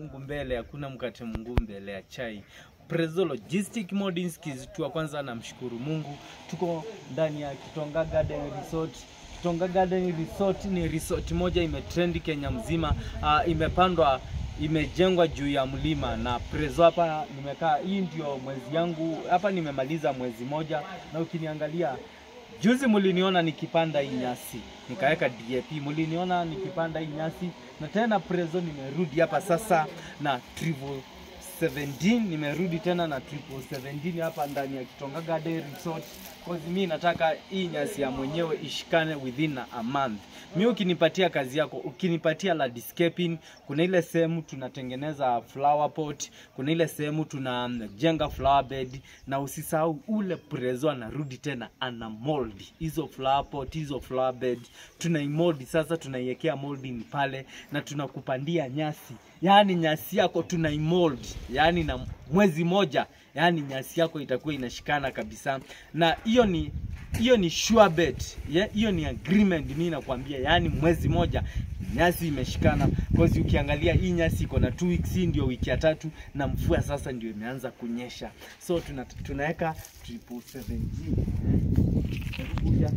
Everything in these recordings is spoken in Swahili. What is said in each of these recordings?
Mungu mbele, hakuna mkate Mungu mbele ya chai. Prezo Logistic Modins kizitua, kwanza namshukuru Mungu, tuko ndani ya Kitonga Garden Resort. Kitonga Garden Resort ni resort moja imetrendi Kenya mzima, uh, imepandwa imejengwa juu ya mlima na Prezo hapa nimekaa, hii ndio mwezi yangu hapa, nimemaliza mwezi moja, na ukiniangalia Juzi muliniona nikipanda hii nyasi nikaweka DAP, muliniona nikipanda hii nyasi na tena Prezo nimerudi hapa sasa na triple 17 nimerudi tena na triple 17 hapa ndani ya Kitonga Garden Resort cause mi nataka hii nyasi ya mwenyewe ishikane within a month. Mi ukinipatia kazi yako, ukinipatia landscaping, kuna ile sehemu tunatengeneza flower pot, kuna ile sehemu tunajenga flower bed, na usisahau ule Prezo anarudi tena ana mold hizo flower pot, hizo flower bed tunaimold sasa, tunaiwekea molding pale na tunakupandia nyasi yaani nyasi yako tunaimold, yaani na mwezi moja, yaani nyasi yako itakuwa inashikana kabisa, na hiyo ni hiyo ni sure bet, yeah, hiyo ni agreement. Mimi nakwambia, yaani mwezi moja nyasi imeshikana, cause ukiangalia hii nyasi iko na 2 weeks, hii ndio wiki ya tatu, na mvua sasa ndio imeanza kunyesha, so tuna, tunaweka triple 17 kuja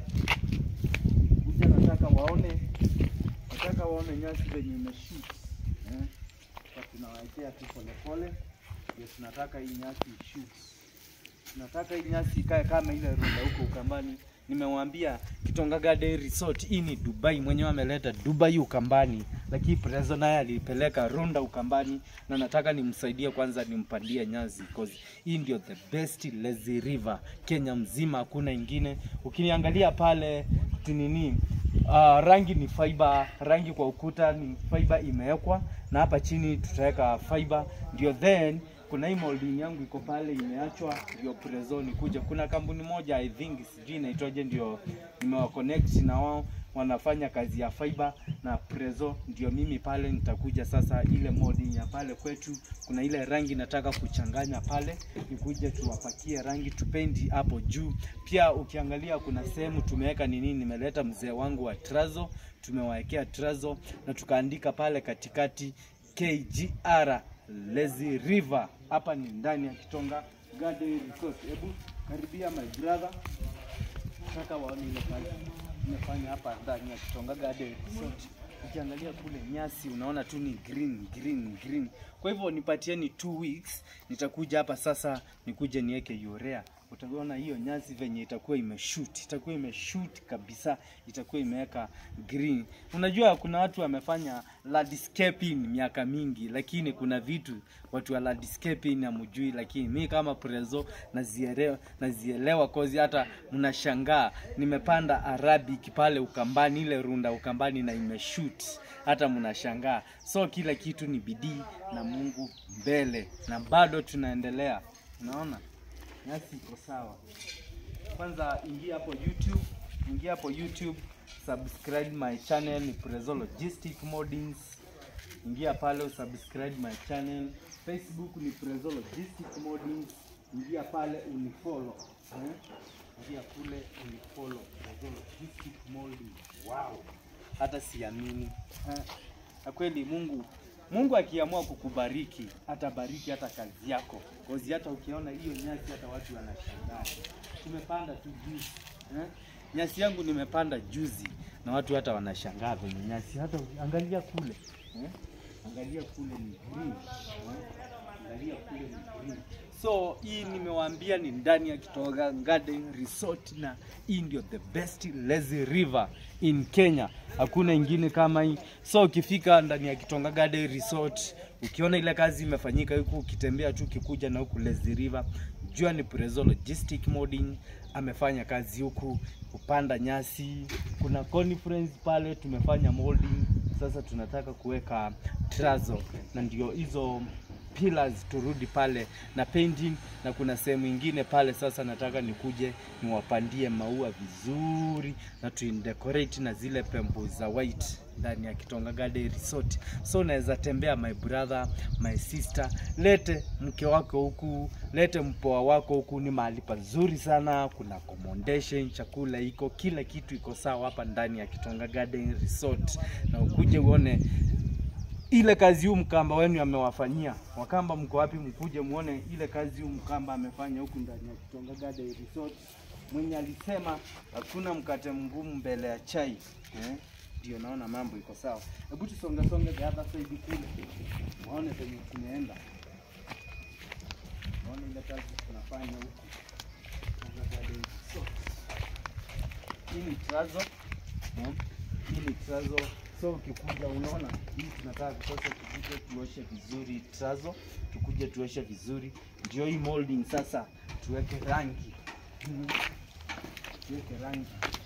kuja, nataka waone, nataka waone nyasi venye imeshoot eh tunawekea tu polepole, ndio tunataka hii nyasi ishoot. Tunataka hii nyasi ikae kama ile runda huko Ukambani. Nimemwambia Kitonga Garden Resort hii ni Dubai, mwenyewe ameleta Dubai Ukambani, lakini Prezo naye alipeleka runda Ukambani, na nataka nimsaidie kwanza, nimpandie nyasi because hii ndio the best lazy river Kenya mzima, hakuna ingine. Ukiniangalia pale tinini Uh, rangi ni fiber, rangi kwa ukuta ni fiber imewekwa, na hapa chini tutaweka fiber, ndio then kuna hii molding yangu iko pale imeachwa, ndio Prezo ni kuja. Kuna kampuni moja I think sijui inaitwaje, ndio nimewa connect na wao wanafanya kazi ya fiber na Prezo, ndio mimi pale nitakuja sasa. Ile molding ya pale kwetu, kuna ile rangi nataka kuchanganya pale, nikuje tuwapakie rangi tupendi hapo juu. Pia ukiangalia kuna sehemu tumeweka nini, nimeleta mzee wangu wa Trazo, tumewawekea Trazo na tukaandika pale katikati KGR Lazy River. Hapa ni ndani ya Kitonga Garden Resort. Hebu karibia my brother, nataka waone ile kazi nimefanya hapa ndani ya Kitonga Garden Resort. Ukiangalia kule nyasi unaona tu ni green green green. Kwa hivyo nipatieni two weeks, nitakuja hapa sasa, nikuje niweke urea. Utaona hiyo nyasi venye itakuwa imeshoot, itakuwa imeshoot kabisa, itakuwa imeweka green. Unajua kuna watu wamefanya landscaping miaka mingi, lakini kuna vitu watu wa landscaping hamjui, lakini mi kama Prezo nazielewa, nazielewa kozi. Hata mnashangaa nimepanda Arabic pale Ukambani, ile runda Ukambani na imeshoot, hata mnashangaa. So kila kitu ni bidii na Mungu mbele, na bado tunaendelea. Unaona nyasi iko sawa. Kwanza ingia hapo YouTube, ingia hapo YouTube, subscribe my channel ni Prezo Logistic Modins. Ingia pale usubscribe my channel. Facebook ni Prezo Logistic Modins. Ingia pale unifollow. Eh? Ingia kule unifollow Prezo Logistic Modins. Wow. Hata siamini. Eh? Na kweli Mungu Mungu akiamua kukubariki atabariki hata kazi yako. Kozi hata ukiona hiyo nyasi hata watu wanashangaa. Tumepanda tu juzi. Eh? Nyasi yangu nimepanda juzi na watu hata wanashangaa venye nyasi hata angalia kule. Eh? Angalia kule ni green. Eh? Angalia kule ni green. So hii nimewaambia ni ndani ya Kitonga Garden Resort na hii ndio the best lazy river in Kenya. Hakuna ingine kama hii. So ukifika ndani ya Kitonga Garden Resort, ukiona ile kazi imefanyika huku, ukitembea tu ukikuja na huku lazy river, jua ni Prezo Logistic Modding amefanya kazi huku kupanda nyasi. Kuna conference pale tumefanya molding. Sasa tunataka kuweka trazo na ndio hizo pillars turudi pale na painting, na kuna sehemu ingine pale sasa nataka nikuje niwapandie maua vizuri na tuindecorate na zile pembo za white ndani ya Kitonga Garden Resort. So unaweza tembea my brother, my sister, lete mke wako huku, lete mpoa wako huku. Ni mahali pazuri sana, kuna accommodation, chakula iko, kila kitu iko sawa hapa ndani ya Kitonga Garden Resort, na ukuje uone ile kazi huu mkamba wenu amewafanyia. Wakamba mko wapi? Mkuje muone ile kazi huu mkamba amefanya huku ndani ya Kitonga Garden Resort. Mwenye alisema hakuna mkate mgumu mbele ya chai eh? Ndio naona mambo iko sawa. Hebu tusonge songe the other side kule, muone penye tumeenda, muone ile kazi tunafanya huku Kitonga Garden Resort. Hii ni trazo eh? Hii ni trazo So ukikuja unaona hii tunataka kutosa, tukuje tuoshe vizuri trazo, tukuje tuoshe vizuri, ndio hii molding sasa tuweke rangi Mhm. tuweke rangi.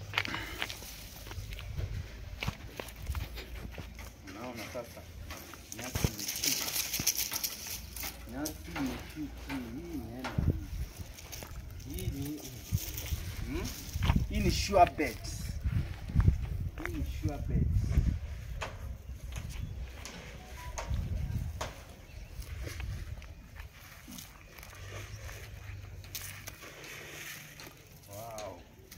Unaona sasa nyasi imeshuka, nyasi imeshuka, hii inaenda hii. Hii ni hmm? Hii ni sure bet, hii ni sure bet. Wow.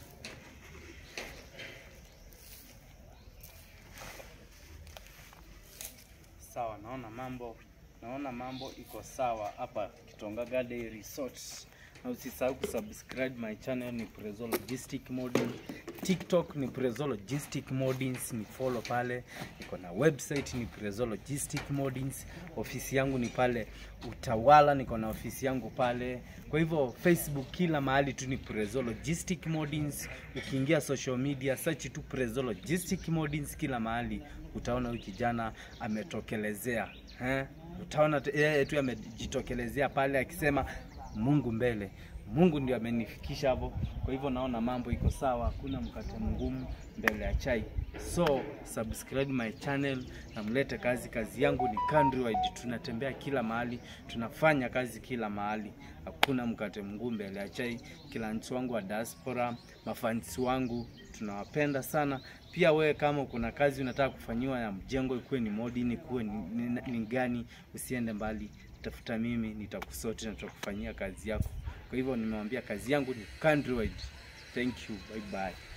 Sawa, naona mambo naona mambo iko sawa hapa Kitonga Garden Resort. Na usisahau kusubscribe my channel ni Prezo Logistic Modin. TikTok ni Prezo Logistic Modins, ni follow pale. Niko na website ni Prezo Logistic Modins. Ofisi yangu ni pale Utawala, niko na ofisi yangu pale. Kwa hivyo Facebook kila mahali tu ni Prezo Logistic Modins. Ukiingia social media search tu Prezo Logistic Modins kila mahali utaona huyu kijana ametokelezea eh? Utaona tu- yeye tu amejitokelezea pale akisema Mungu mbele. Mungu ndio amenifikisha hapo. Kwa hivyo naona mambo iko sawa, hakuna mkate mgumu mbele ya chai. So subscribe my channel na mlete kazi. Kazi yangu ni countrywide, tunatembea kila mahali, tunafanya kazi kila mahali, hakuna mkate mgumu mbele ya chai. Kila mtu wangu wa diaspora, mafansi wangu tunawapenda sana. Pia wewe kama kuna kazi unataka kufanyiwa ya mjengo, ikuwe ni modini, ikuwe ni, ni, ni gani, usiende mbali, tafuta mimi, nitakusoti na tutakufanyia kazi yako. Kwa hivyo nimewambia kazi yangu ni countrywide. Thank you, bye bye.